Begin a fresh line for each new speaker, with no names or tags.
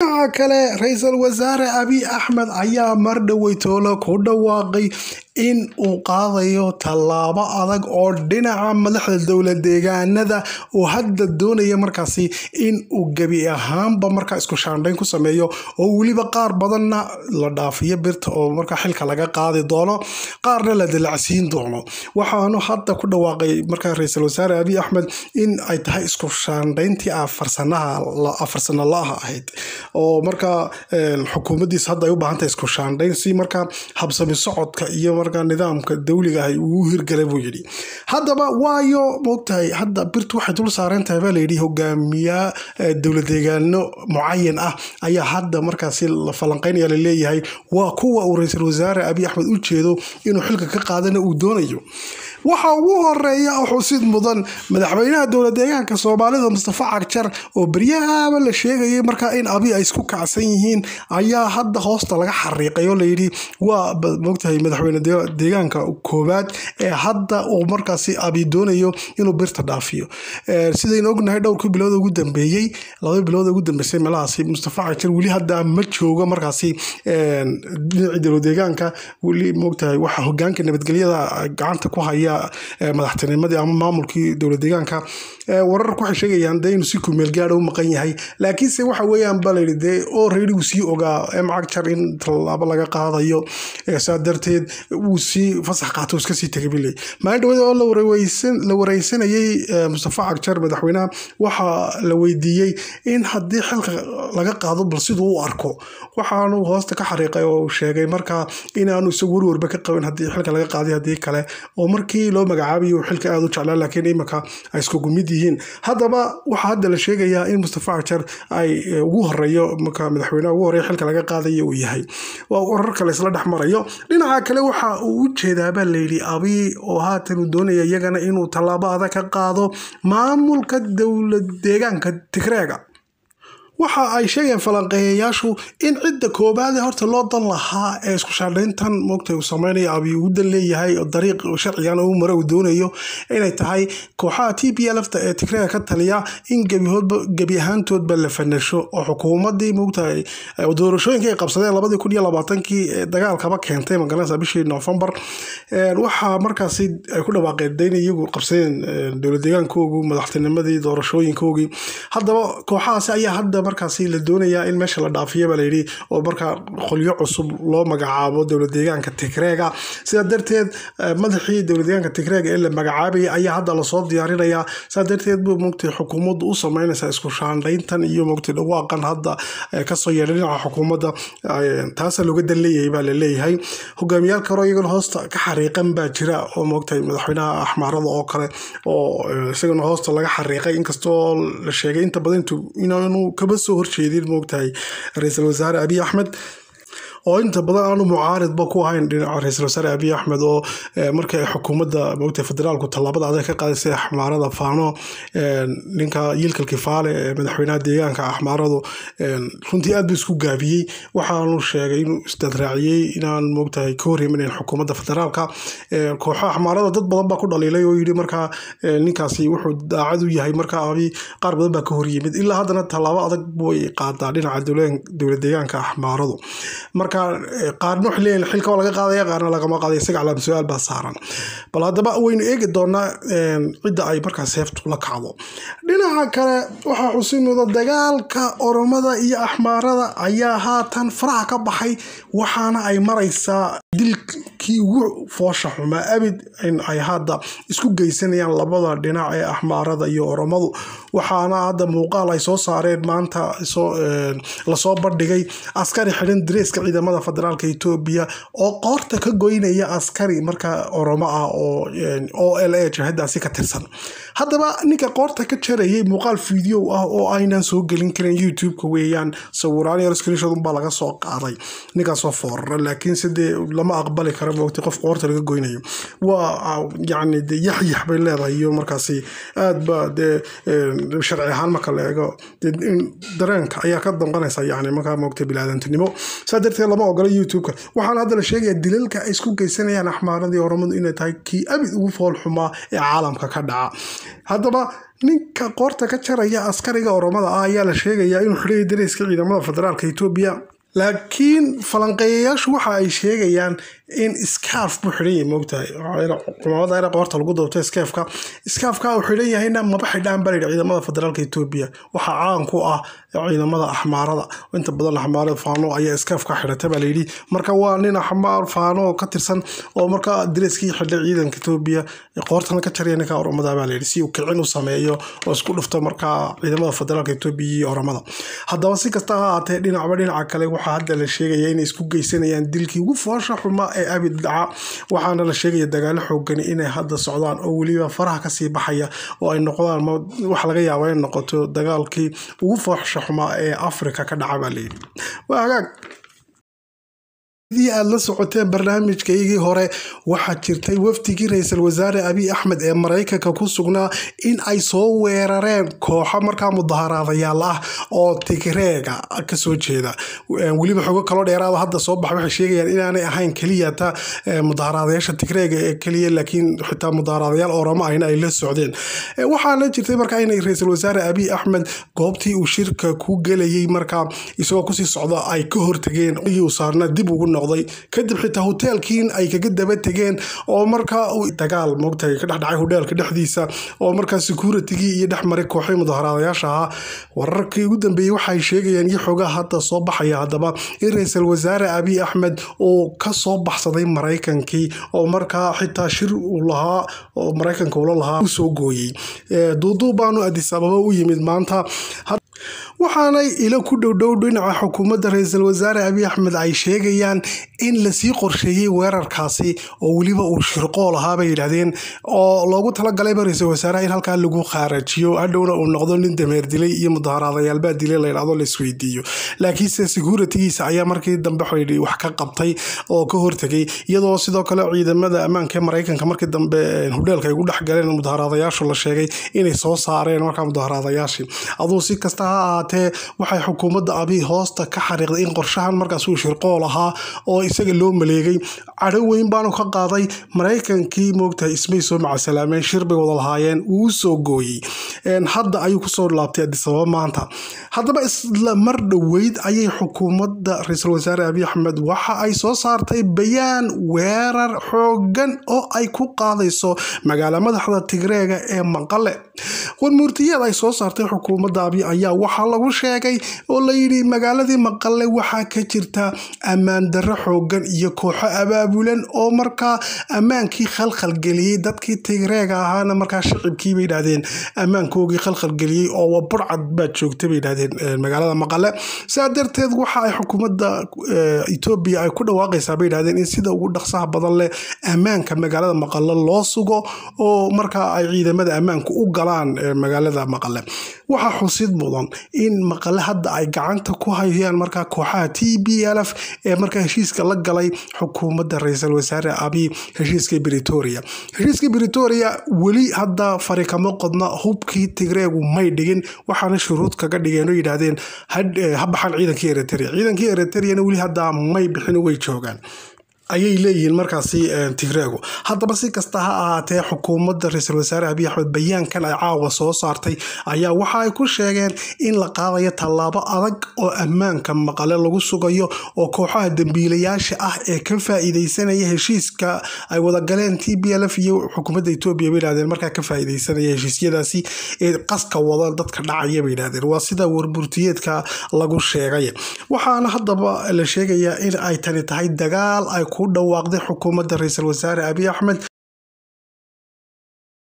dhinaca kale ra-iisul wasaare abiy axmed ayaa mar dhoweytoole ku dhawaaqay in uu qaadayo tallaabo adag oo dhinaca madaxda dowlad deegaanada uu hadda doonaya markaasi in uu gebi ahaanba markaa isku shaandhayn ku sameeyo oo weliba qaar badanna la dhaafiyo birta oo markaa xilka laga qaadi doono qaarna la dilacsiin doono waxaanu hadda ku dhawaaqay markaa ra-iisul wasaare abiy axmed in ay tahay isku shaandhayntii afar sano la-ah ahayd oo markaa xukuumaddiisa hadda ay u baahan tahay isku shaandhayn si markaa habsami socodka iyo markaa nidaamka dawliga ah uu hirgalay buu yidhi haddaba waayo moogtahay hadda birtu waxay dul saaran tahay baa layidhi hogaamiya dowlad deegaano mucayan ah ayaa hadda markaasi la falanqeynaya laleeyahay waa kuwa uu ra-iisul wasaare abiy axmed u jeedo inuu xilka ka qaadana uu doonayo waxa ugu horeeya xusid mudan madaxweynaha dowlad deegaanka soomaalida mustafa cagjar oo beryahaba la sheegayay markaa in abi ay isku kacsan yihiin ayaa hadda hoosta laga xariiqay oo layidhi waa mogtahay madaxweyne deegaanka koowaad ee hadda uu markaasi abi doonayo inuu birta dhaafiyo sidaynu ognahay dhowrkii bilood ugu dambeeyey laba bilood ugu dambeysay meelahaasi mustafa cagjar weli hadda ma joogo markaasi dhinacii dowlad deegaanka weli mogtahay waxa hogaanka nabadgelyada gacanta ku haya madaxtinimadii ama maamulkii dowlad deegaanka wararku waxay sheegayaan dee inuu si kumeel gaadha u maqan yahay laakiinse waxa weeyaan ba layidhi dee oo reerigu sii ogaa emcagjar in tallaabo laga qaadayo saa darteed uu sii fasax qaato iska sii tegay biley maalin dhawada oo la wareysanayay mustafa cagjar madaxweynaha waxaa la weydiiyey in haddii xilka laga qaado bal siduu u arko waxaanu hoosta ka xariiqay oo sheegay markaa inaanu isagu warwarba ka qabin haddii xilka laga qaaday haddii kale oo markii loo magacaabayo xilka aada u jeclaa laakiin iminka ay iskugu mid yihiin haddaba waxaa hadda la sheegayaa in mustafa cagjar ay ugu horeeyo marka madaxweynaha ugu horeeya xilka laga qaadayo uu yahay waa warar kale isla dhex marayo dhinaca kale waxa uu u jeedaabaa layidhi abi oo haatan uu doonaya iyagana inuu tallaabo adag ka qaado maamulka dowlad deegaanka tigreega waxa ay sheegeen falanqeeyayaashu in cidda koobaade horta loo dan lahaa ee isku shaandhayntan moogta uu sameynaya abi uu dan leeyahay dariiq sharcigan u mare uu doonayo inay tahay kooxaha t b lfta ee tigreega ka taliya in gebi ahaantoodba la fanasho oo xukuumadii moogtahay doorashooyinka ay qabsadeen labadii kun iyo labaatankii dagaalkaba keentay magaranaysa bishii noofembar waxaa markaasi ay ku dhawaaqeen dayn iyagu qabsadeen dowlad deegaankoogu madaxtinimadii doorashooyinkoogii haddaba kooxahaasi ayaa hadda markaasi la doonayaa in meesha la dhaafiya baa layidhi oo markaa qolyo cusub loo magacaabo dowlad deegaanka tigreega sidaa darteed madaxii dowlad deegaanka tigreega ee la magacaabaya ayaa hadda lasoo diyaarinayaa sidaa darteed buu mogtay xukuumaddu u sameynaysaa isku shaandhayntan iyo mogtay dhawaaqan hadda kasoo yeedhay dhinaca xukuumadda taasa looga dan leeyahay baa la leeyahay hogaamiyaal karo iyagana hoosta ka xariiqan baa jira oo mogtay madaxweynaha axmaarada oo kale oo isagana hoosta laga xariiqay inkastoo la sheegay inta badan inuu kaba soo horjeedin moogtahay ra-iisul wasaare abiy axmed oo inta badan aanu mucaaridba ku ahayn dhinaca ra-iisul wasaare abiy axmed oo markii ay xukuumadda moogtahay federaalku tallaabada adag ka qaaday axmaarada faano ninka yiilkal kifaale ee madaxweynaha deegaanka axmaaradu runtii aad buu isku gaabiyey waxaanu sheegay inuu isdadraaciyey inaan moogtahay ka horreymanayn xukuumadda federaalka kooxo axmaarada dad badan baa ku dhaliilay oo yidhi markaa ninkaasi wuxuu daacad u yahay markaa abi qaar badan baa ka horyimid ilaa haddana tallaabo adag way qaadaa dhinaca dowlad deegaanka axmaaradu marka qaarna waxay leeyihin xilka waa laga qaadaya qaarna lagama qaadaya isaga calaam su-aal baa saaran bal haddaba waynu eegi doonaa cidda ay markaa seeftu la kacdo dhinaca kale waxaa xusimuda dagaalka oromada iyo axmaarada ayaa haatan faraha ka baxay waxaana ay maraysaa dilkii ugu foosha xumaa abid in ay hadda isku geysanayaan labada dhinac ee axmaarada iyo oromadu waxaana hadda muuqaal ay soo saareen maanta lasoo bandhigay askari xidhan dareeska ciidamada federaalka etoobiya oo qoorta ka goynaya askari markaa oromo ah oo o l a jahadaasi ka tirsan haddaba ninka qoorta ka jarayay muuqaal video ah oo aynan soo gelin karin youtube-ka weeyaan sawiraan yar screenshot baa laga soo qaaday ninkaasoo foorara laakiinse dee lama aqbali kara moogtay qof qoorta laga goynayo waa yacni de yaxyax bay leedahay iyo markaasi aad ba dee sharci ahaan marka la eego dareenka ayaa ka danqanaysa yani markaa moogtay bilaadantinimo saa darteed lama ogola youtube-ka waxaana hadda la sheegayaa dilalka ay isku geysanayaan axmaaradii oromadu inay tahay kii abid ugu fool xumaa ee caalamka ka dhaca haddaba ninka qoorta ka jaraya askariga oromada ah ayaa la sheegayaa inuu xidhaya dareyska ciidamada federaalka etoobiya laakiin falanqeeyayaashu waxa ay sheegayaan in scarf buu xidhan yahay moogtahay cumaamada ina qoorta lagu dabto scarfka scarfka uu xidhan yahayna maba xidhaan baa layidhi ciidamada federaalka etoobiya waxaa caan ku ah ciidamada axmaarada inta badan axmaarada faano ayaa scarfka xidhata baa layidhi marka waa nin axmaar faano ka tirsan oo markaa dareskii xidhay ciidanka etoobiya qoortana ka jaraya ninka oromada baa layidhi si uu kicin u sameeyo oo isku dhufto markaa ciidamada federaalka etoobiya iyo oromada haddaba si kasta ha ahaatee dhinacba dhinaca kale waxaa hadda la sheegaya inay isku geysanayaan dilkii ugu foosha xumaa ee abid dhaca waxaana la sheegaya dagaalo xoogani inay hadda socdaan oo weliba faraha kasii baxaya oo ay noqdaan waxa laga yaaba in noqoto dagaalkii ugu foosha xumaa ee afrika ka dhaca baa layidhi waa hagaag dii aad la socoteen barnaamijkaygii hore waxaa jirtay wafdigii ra-iisul wasaare abiy axmed ee maraykanka ku sugnaa in ay soo weerareen kooxo markaa mudaharaadayaal ah oo tigreega kasoo jeeda weliba xogo kaloo dheeraada hadda soo baxa waxay sheegayaan inaanay ahayn keliya ta mudaharaadayaasha tigreega ee keliya laakiin xitaa mudaharaadayaal oramo ahna ay la socdeen waxaana jirtay markaa inay ra-iisul wasaare abiy axmed goobtii uu shirka ku gelayay markaa isagoo kusii socda ay ka hortageen uu saarna dib ugu kadib xitaa hoteelkiin ay kaga daba tegeen oo markaa dagaal moogtahay ka dhexdhacay hodheelka dhexdiisa oo markaa securitigii iyo dhex maray kooxay mudaharaadayaasha ahaa wararkii ugu dambeeyey waxay sheegayaan iyo xoogaa hadda soo baxaya haddaba in ra-iisul wasaare abiy axmed uu ka soo baxsaday maraykankii oo markaa xitaa shir uu lahaa oo maraykanka ula lahaa u soo gooyey duuduub baanu adis ababa u yimid maanta waxaanay ilo ku dhowdhow dhinaca xukuumadda ra-iisul wasaare abiy axmed ay sheegayaan in lasii qorsheeyey weerarkaasi oo weliba uu shirqool ahaa bay yidhaahdeen oo loogu talagalayba ra-iisul wasaaraha in halkaa lagu khaarajiyo hadhowna uu noqdo nin dameer dilay iyo mudaharaadayaalbaa dilay layidhahdo laisweydiiyo laakiinse securitigiisa ayaa markii dambe xidhi wax ka qabtay oo ka hortegay iyadoo sidoo kale ciidamada ammaanka ee maraykanka markii dambe hodheelka ay ugu dhex galeen mudaharaadayaashu la sheegay inay soo saareen markaa mudaharaadayaashii aduu si kasta ha ahaatee waxay xukuumadda abiy hoosta ka xariiqday in qorshahan markaas uu shirqool ahaa oo isaga loo maleegay cadho weyn baanu ka qaaday maraykankii moogtahay ismay soo macasalaameen shir bay wada lahaayeen wuu u soo gooyey hadda ayuu kusoo laabtay adisababa maanta haddaba isla mar dhoweyd ayay xukuumadda ra-iisul wasaare abiy axmed waxa ay soo saartay bayaan weerar xoogan oo ay ku qaadayso magaala madaxda tigreega ee maqale warmuurtiyeed ay soo saartay xukuumadda abiy ayaa waxaa lagu sheegay oo layidhi magaaladii maqale waxaa ka jirta ammaan darro xoogan iyo kooxo abaabulan oo markaa ammaankii khalkhalgeliyey dadkii tigreega ahaana markaa shicibkii bay yidhahdeen ammaankoogii khalkhalgeliyey oo burcad baad joogta bay yidhahdeen magaalada maqale sidaa darteed waxa ay xukuumadda etoobiya ay ku dhawaaqaysaa bay yidhahdeen in sida ugu dhaqsaha badan leh ammaanka magaalada maqale loo sugo oo markaa ay ciidamada ammaanku u galaan magaalada maqale waxaa xusid mudan in maqale hadda ay gacanta ku hayaan markaa kooxaha t b l f ee markaa heshiiska la galay xukuumadda ra-iisul wasaare abiy heshiiska britoria heshiiska britoria weli hadda fari kama qodna hubkii tigreegu may dhigin waxaana shuruud kaga dhigeen oo yidhaahdeen ha baxaan ciidankii eritrea ciidankii eritriana weli hadda may bixin way joogaan ayay leeyihiin markaasi tigreego haddaba si kasta ha ahaatee xukuumadda ra-iisul wasaare abiy axmed bayaankan ay caawa soo saartay ayaa waxa ay ku sheegeen in la qaadayo tallaabo adag oo ammaanka maqale lagu sugayo oo kooxaha dembiilayaasha ah ee ka faa-iideysanaya heshiiska ay wadagaleen t b l f iyo xukuumadda etoobiya bay yidhahdeen markaa ka faa-iideysanaya heshiisyadaasi ee qaska wada dadka dhacaya bay yidhahdeen waa sida warburtiyeedka lagu sheegay waxaana haddaba la sheegayaa in ay tani tahay dagaal ay ku dhawaaqday xukuumadda ra-iisul wasaare abiy axmed